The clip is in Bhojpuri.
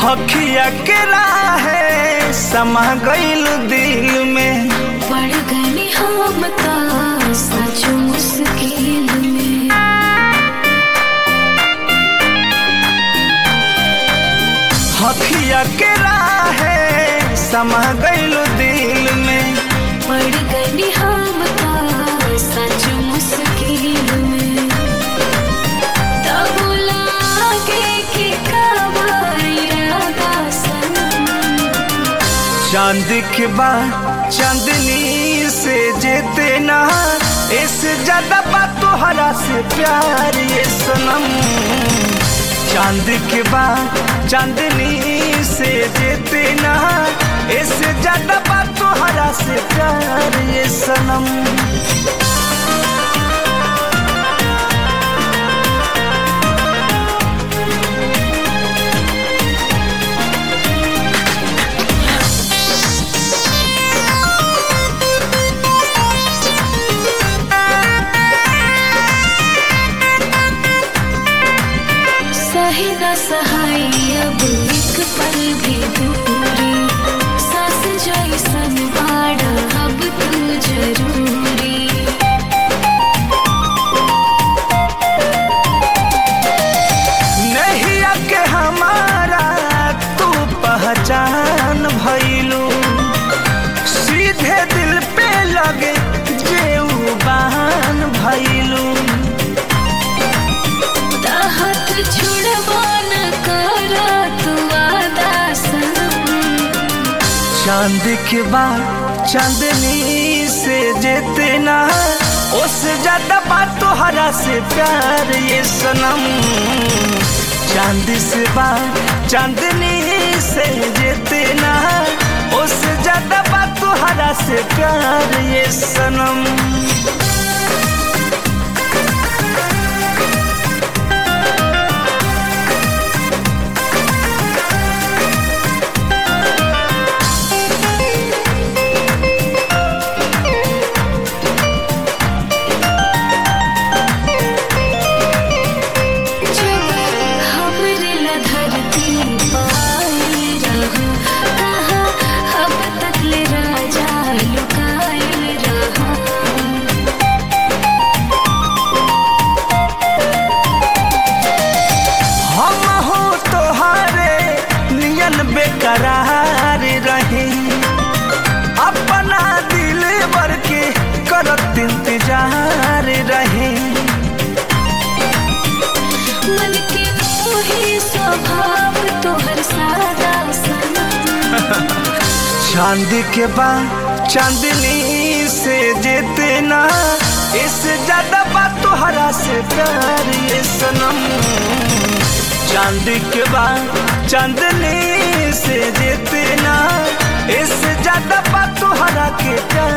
अखिया के राहे समा गईल दिल में पड़ गए हम ता सचो मुश्किल में अखिया के राहे समा गईल दिल में पड़ गए हम ता सचो मुश्किल में तब लागे कि कब इरादा सनम चांद के बाद चांदनी से जेते ना इससे ज्यादा बात तोहरा से प्यार ये सनम चांद के बाद चांदनी से जेते ना इससे ज्यादा बात तोहरा से प्यार ये सनम सही न सहाय अब एक पल भी दूरी सास जैसन बाड़ा अब तू जरूरी नहीं के हमारा तू पहचान भइलू सीधे दिल पे लगे जेऊ बहान भइलू हाथ छुड़वा न कर तू आदा सनम चांद के बाद चांदनी से जेते ना उससे ज्यादा बात तोहरा से प्यार ये सनम चांद से बात चांदनी से जेते ना उससे ज्यादा बात तोहरा से प्यार ये सनम जब हमरे ला धरती पाई रहा कहाँ अब तक ले राजा लुकाए रहा हम हो तोहारे नियन बेकरार रहे अपना दिल भर के करत इंतजार रहे मन के मोही स्वभाव तोहर सादा सनम चांद के बाद चांदनी से जेते ना इससे ज्यादा बात तोहरा से प्यार ये सनम चांद के बाद चांदनी से जेते ना इससे ज्यादा बात तोहरा के प्यार